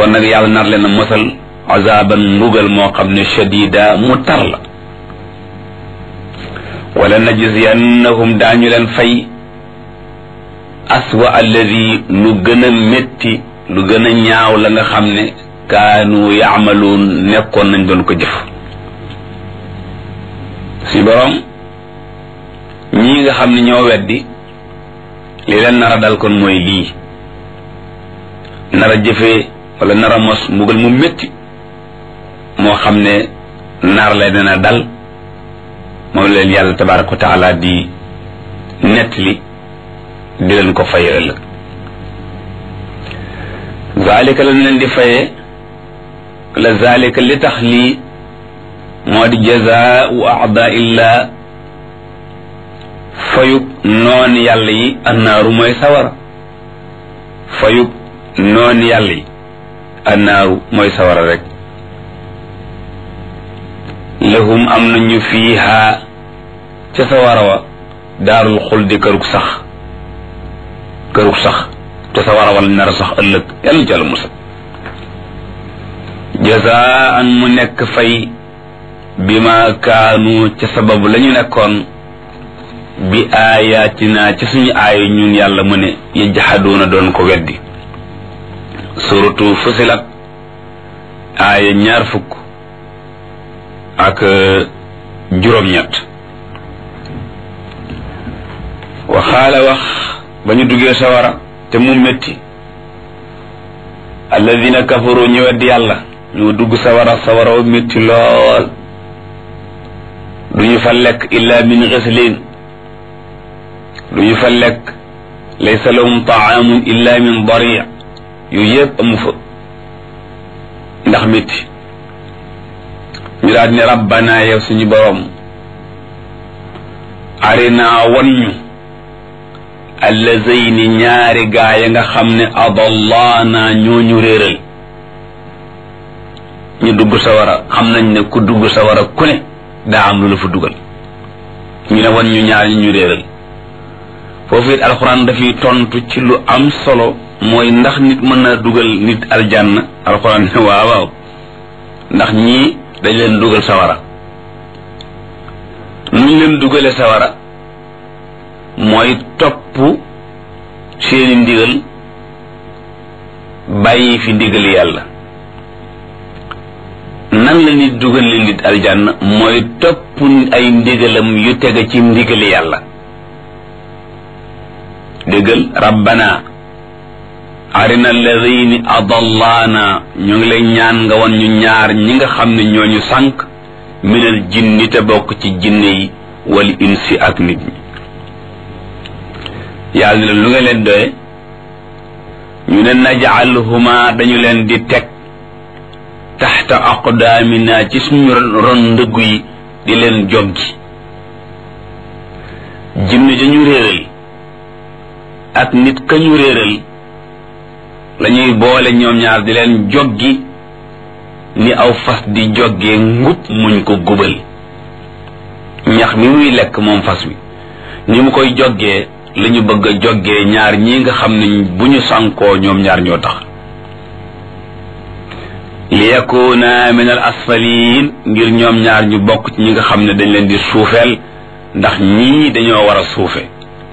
kon nag yàlla nar leen a mosal azaban mbugal moo xam ne shadida mu tar la wala najziyannahum daañu leen fay aswa alladi lu gën a métti lu gën a ñaaw la nga xam ne kaanu yaamaluun nekkoon nañ doon ko jëf si borom ñii nga xam ne ñoo weddi li leen nar a dal kon mooy lii nar a jëfee wala nar a mos mbugal mu métti moo xam ne nar la dina dal moom leen yàlla tabaraka wa taala di nettali di leen ko faye ëllëg zalika lañ leen di faye la zalika li tax lii moo di jazaau aada illa fayub noon yàlla yi annaaru mooy sawara fayub noon yàlla yi annaaru mooy sawara rek lahum am nañu fiiha ca sawara wa daarul xuldi kërug sax kërug sax ca sawara wa lañ nar a sax ëllëg yàlla ci àlla musal jazaan mu nekk fay bi ma kaanu ca sababu la ñu nekkoon bi aayaatina ci suñu aaya ñun yàlla mu ne yajhaduuna doon ko weddi suratu fusilat aaya ñaar fukk ak juróom-ñett waxaala wax ba ñu duggee sawara te mu métti alladina kafaru ñu weddi yàlla ñu dugg sawara sawara wa métti lool du ñu fa lekk illa min ghislin du ñu fa lekk laysa lahum taamun illa min dari yu yëpp amu fa ndax métti ñu daal ne rabbana yow suñu borom arina wan ñu allazayni ñaari gaa ya nga xam ne adallaana ñoo ñu réeral ñu dugg sawara xam nañ ne ku dugg sawara ku ne daa am lu la fa dugal ñu ne wan ñu ñaar ñi ñu réeral foofu it alxuraan dafay tontu ci lu am solo mooy ndax nit mën na dugal nit aljanna alxuraan ne waaw waaw ndax ñii dañ leen dugal sawara nuñ leen dugale sawara mooy topp seeni ndigal bàyyi fi ndigal yàlla nan la nit dugal leen nit aljanna mooy topp ay ndigalam yu tege ci ndigal yàlla déggal rabbana arina alladini adallaana ñu ngi lay ñaan nga won ñu ñaar ñi nga xam ne ñooñu sànq minal jinni te bokk ci jinne yi wal insi ak nit ñi yàlla ne lu nga leen doye ñu ne najaalhuma dañu leen di teg taxta aqdaamina ci suñu ron ndëggu yi di leen joggi jinne dañu réeral ak nit ka ñu réeral lañuy boole ñoom ñaar di leen joggi ni aw fas di joggee ngub muñ ko gubal ñax mi muy lekk moom fas wi ni mu koy joggee la ñu bëgg a joggee ñaar ñi nga xam ne bu ñu sànkoo ñoom ñaar ñoo tax li yakuna min al asfalin ngir ñoom ñaar ñu bokk ci ñi nga xam ne dañ leen di suufeel ndax ñii dañoo war a suufe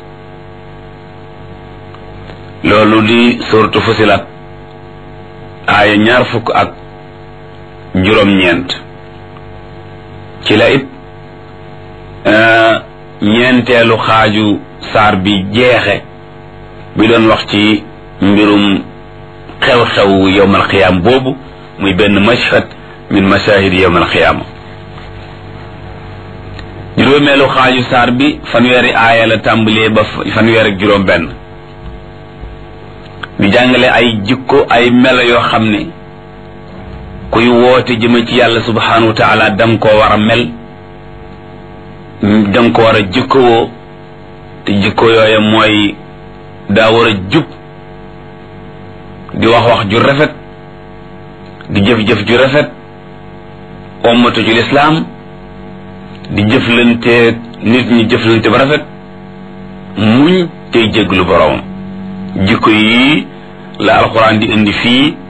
loolu di suratu fusilat aaya ñaar fukk ak juróom-ñeent ci la it ñeenteelu xaaju saar bi jeexe bi doon wax ci mbirum xew-xew yowmal xiyaam boobu muy benn mashhad min mashahid yowmal xiyaama juróomeelu xaaju saar bi fanweeri aaya la tàmbalee ba fanweer ak juróom benn di jàngale ay jikko ay melo yoo xam ne kuy woote jëme ci yàlla subhanahu wa taala danga koo war a mel danga ko war a jikkowoo te jikko yooya mooy daa war a jub di wax wax ju rafet di jëf-jëf ju rafet ommatu ci lislaam di jëflante nit ñi jëflante ba rafet muñ tey jéglu boroomam jikko yi la alxuraan di indi fii